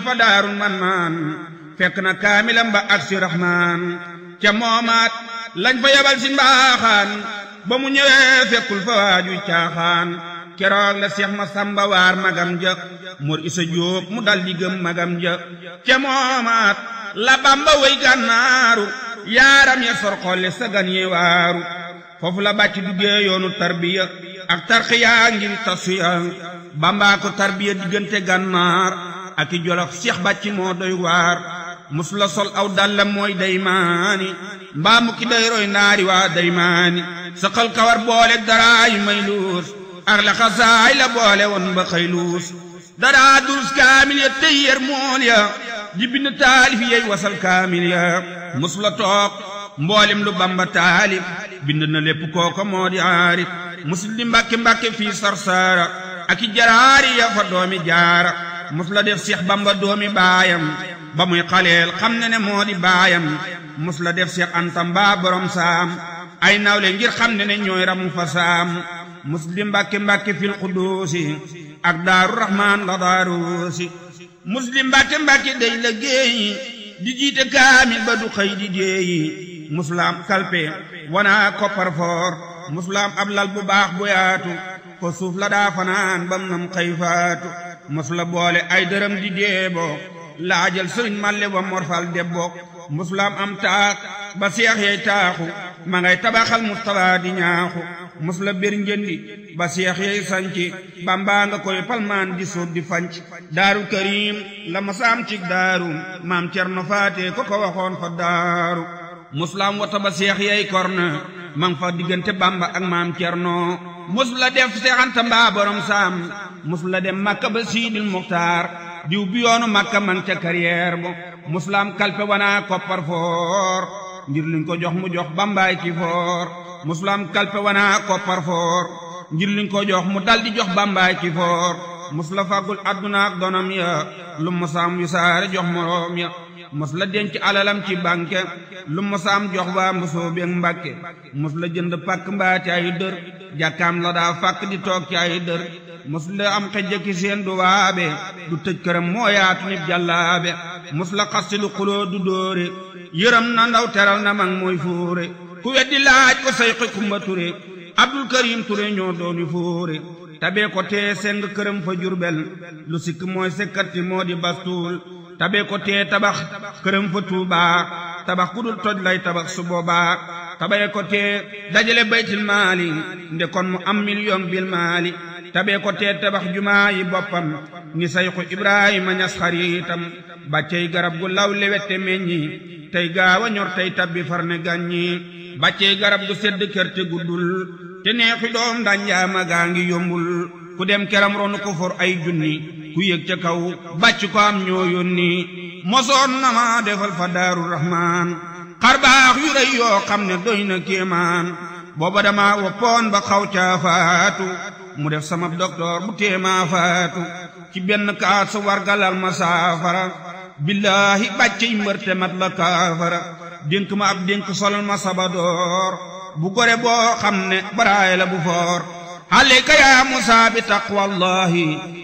fa daarul man naan fekk na kaamilam ba ak si raxmaan ca moomaat lañ fa yabal si mbaaxaan ba mu ñëwee fekkul fa waajuy caaxaan keroog la seex ma samba waar magam ja mor isa jóob mu dal di gëm magam ja ca moomaat la bamba way gànnaaru yaaram ya sor xolle sagan ye waaru foofu la bàcc duggee yoonu tarbiya ak tarxiya ngir tasuya bambaa ko tarbiya diggante gànnaar ak i jolof seex bàcc moo doy waar mus la sol aw dallam mooy daymaani mbaa mu ki day roy naari waa daymaani saqal kawar boole daraayu may luus ak la xasaay la boole woon ba xëy luus daraa durus kaamil ya tey yer mool ya di bind taalif yey wasal kaamil ya mus la toog mboolem lu bamba taalif bind na lépp kooko moo di aarif mus di mbàkke mbàkke fii sarsaara ak i jaraari ya fa doomi jaara mus la def seex bamba doomi baayam ba muy xaleel xam ne ne moo di baayam mus la def seex anta mbaa borom saam ay nawle ngir xam ne ne ñooy ramu fa saam mus di mbàkke mbàkke fil quduusi ak daaru rahmaan la daaruusi mus di mbàkke mbàkke day la géeyi di jiite kaamil ba du xëy di déeyi musulaam kalpe wana koppar foor musulaam ab lal bu baax bu yaatu ko suuf la daa fanaan bam nam xëy faatu musula boole ay dërëm di deebo laajal sëriñ malle wa morfal debbo musulaam am taak ba seex yey taaxu ma ngay tabaxal mustapha di ñaaxu musula bir njëndi ba seex yey sanci bambaa nga koy palmaan di suuf di fanc daaru karim la masaam cig daaru maam cerno faate ko ko waxoon fa daaru musulaam wata ba seex yey korna mang fa diggante bamba ak maam cerno musula def seexanta mbaa borom saam musula dem makka ba siidil muxtaar diw bi yoonu makka man ca carrière bo musulaam kalpe wana koppar foor ngir liñ ko jox mu jox bambaay ki foor musulaam kalpe wana koppar foor ngir liñ ko jox mu dal di jox bambaay ki foor musula fàggul adduna ak donam ya lu musaam wi saare jox moroom ya mos la denc alalam ci banque lu mosaam jox waa mbosoo beeg mbàkke mos la jënd pàkk mbaa ci ay dër jàkkaam la daa fàkk di toog ci ay dër mos la am xejjaki seen du waabe du tëj këram moo yaatu nit jàllaabe mos la xasti lu xuloo du dóore yërëm na ndaw teral na mag mooy fóore ku weddi laaj ko say xi kumba ture abdul karim ture ñoo dooni fóore tabee ko tee seng këram fa jurbel lu sikk mooy sekkati moo di bastuul tabe ko tee tabax këram fa tuubaa tabax ku dul toj lay tabax su boobaa tabe ko tee dajale baytil maali nde kon mu am million bil maali tabe ko tee tabax jumaa yi boppam ni sayxu ibrahima ñas xariitam bàccey garab gu law lewette meññi tey gaawa ñor tey tabbi farne gàññi bàccey garab gu sedd kër te guddul te neexi doom danjaama gaa ngi yombul ku dem keram ronu ko for ay junni ku yëg ca kaw bàcc ko am ñoo yónni mosoon na ma defal fa daaru rahmaan xarbaax yu rëy yoo xam ne doy na kéemaan booba dama woppoon ba xaw caa faatu mu def sama docteur bu téemaa faatu ci benn kaat sa wargalal ma saafara billaahi bàcc mbërte mat la kaafara dénk ma ab dénk solal ma sabadoor bu gore boo xam ne baraay la bu foor عليك يا موسى بتقوى الله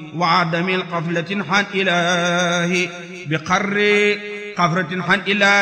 وعدم القفلة عن إله بقر قفرة عن إله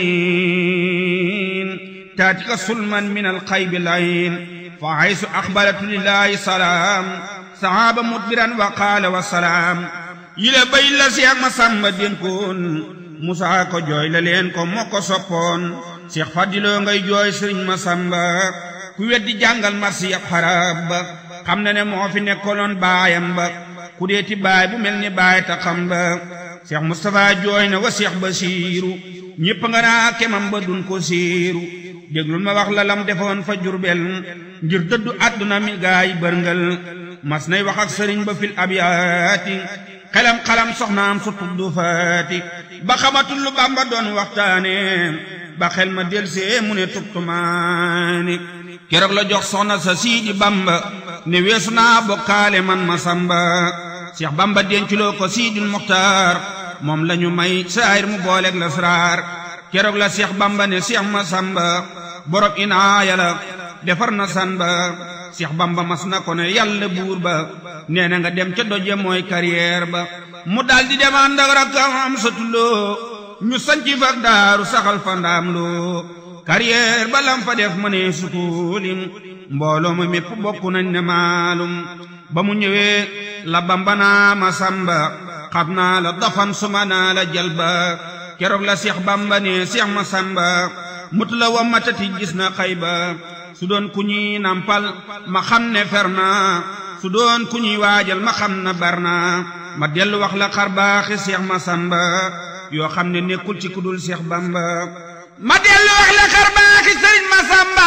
المعين تاتك سلما من القيب العين فحيث أخبرت لله سلام صحاب مدبرا وقال والسلام يلا بين لسياق مسام دينكون موسى ko jooy la leen ko moo ko soppoon Cheikh Fadiloo ngay jooy Sëriñ Masamba ku weddi jàngal marsi ab xarab ba xam na ne moo fi nekkoloon baayam ba ku deeti baay bu mel ni baay ta xam ba Cheikh Moustapha jooy na wa Cheikh Basiiru ñépp nga naa kemam ba dun ko siiru déglul ma wax la lam defoon fa jurbel ngir dëddu àdduna mi gaay bërngal mas nay wax ak sëriñ ba fil abyaati xelam xalam soxnaam su tuddu faati ba xamatul lu Bamba doon waxtaane ba xel ma delsee mu ne tubtumaani keroog la jox soxna sa siidi bamba ne weesu naa bokkaale man ma samba seex bamba denculoo ko siidil muxtaar moom la ñu may saayir mu booleeg la sraar keroog la seex bamba ne seex ma samba borom inaaya la defar na san ba seex bamba mas na ko ne yàlla buur ba nee na nga dem ca doje mooy carrière ba mu daldi dem ànd ak rakkam am satuloo ñu sanci fak daaru saxal fa ndaam loo carrière ba lam fa def mënee sukoolim mbooloo ma mépp bokk nañ ne maalum ba mu ñëwee la bambanaa ma samba xab naa la dafan suma naa la jalba keroog la seex bamba ne seex ma samba mut la wa matati gis na xayba su doon ku ñuy nampal ma xam ne fer na su doon ku ñuy waajal ma xam na bar na ma dellu wax la xar baaxi seex ma samba yoo xam ne nekkul ci kudul seex bamba ma dellu wax la xar baaxi sëriñ ma samba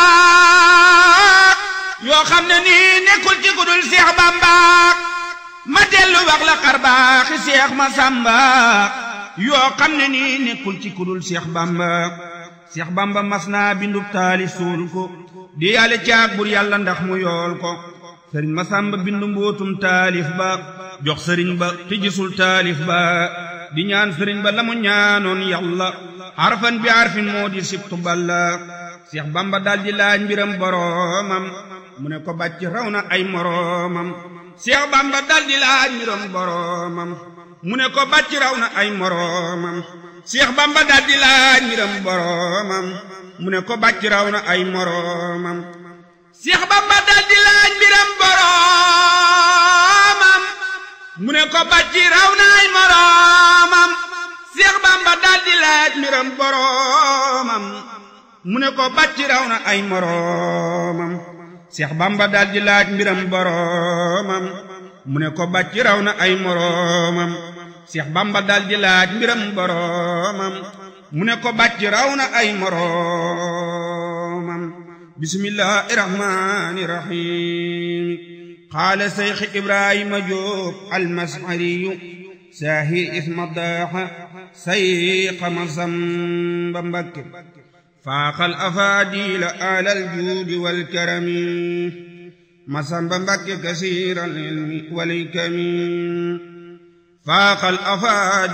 yoo xam ne nii nekkul ci kudul seex bamba ma dellu wax la xar baaxi seex ma samba yoo xam ne nii nekkul ci kudul seex bamba seex bamba mas naa bindub taali suul ko di yàlla caag bur yàlla ndax mu yool ko sëriñ ma samba bindu mbootum taalif ba jox sëriñ ba te gisul taalif ba di ñaan sëriñ ba la mu ñaanoon yàlla harfan bi harfin moo di sibtu balla seex bamba daldi laaj mbiram boroomam mu ne ko bàcc raw na ay moroomam seex bamba daldi laaj mbiram boroomam mu ne ko bàcc raw na ay moroomam seex bamba daldi laaj mbiram boroomam mu ne ko bàcc raw na ay moroomam seex bamba daldi laaj mbiram boroomam mu ne ko bàcc raw na ay moroomam seex bamba daldi laaj mbiram boroomam mu ne ko bàcc raw na ay moroomam seex bamba daldi laaj mbiram boroomam mu ne ko bàcc raw na ay moroomam seex bamba daldi laaj mbiram boroomam mu ne ko bàcc raw na ay moroomam bismillahi rahmani rahim qaala seyx ibrahima jóob almasariyu saahir isma daaxa sayqa masamba mbakke faaxal afaadiila alal juudi wal karami masamba mbakke kasiiral ilmi wal hikami faaxal afaadiila